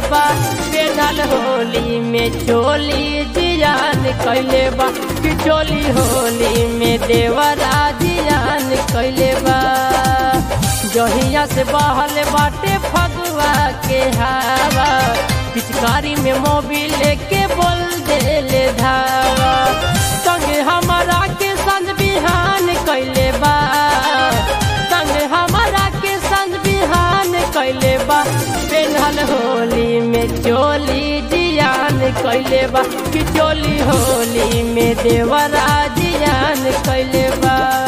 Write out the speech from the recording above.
बा पेनल होली में चोली जियान कैले बा कि चोली होली में देवरा जियान कैले बा जहिया से बहल बाटे फगुआ के हवा पिचकारी में मोबिल के बोल देले धावा संग हमारा के संग बिहान कैले बा संग हमारा के संग बिहान कैले बा पेन्हल होली में चोली जियान कैले बा कि चोली होली में देवरा जियान कैले बा